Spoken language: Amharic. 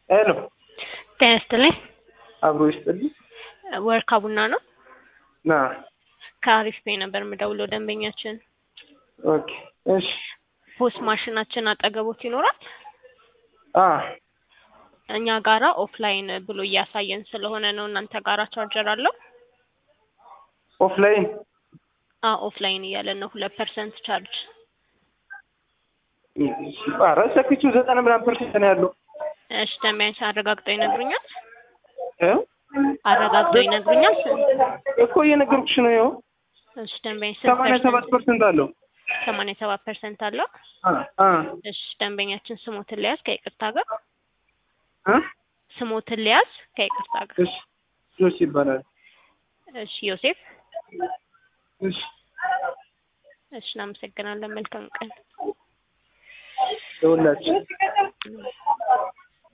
ሄሎ ጤና ይስጥልኝ። አብሮ ይስጥልኝ። ወርካ ቡና ነው። ና ከአሪፍ ፔ ነበር የምደውለው ደንበኛችን። ኦኬ እሺ ፖስ ማሽናችን አጠገቦት ይኖራል። አ እኛ ጋራ ኦፍላይን ብሎ እያሳየን ስለሆነ ነው። እናንተ ጋራ ቻርጀር አለው? ኦፍላይን አ ኦፍላይን እያለን ነው። ሁለት ፐርሰንት ቻርጅ ኧረ ሰክቼው ዘጠና ምናምን ፐርሰንት ነው ያለው እሺ ደንበኛችን አረጋግጠው ይነግሩኛል። እ አረጋግጠው ይነግሩኛል። እኮ እየነገርኩሽ ነው። ይኸው እሺ ደንበኛ ስንት ሰማንያ ሰባት ፐርሰንት አለው። ሰማንያ ሰባት ፐርሰንት አለው። አ አ እሺ ደንበኛችን ስሞትን ሊያዝ ከይቅርታ ጋር እ ስሞትን ሊያዝ ከይቅርታ ጋር እሺ ጆስ ይባላል። እሺ ዮሴፍ እሺ እሺ እናመሰግናለን። መልካም ቀን ለሁላችን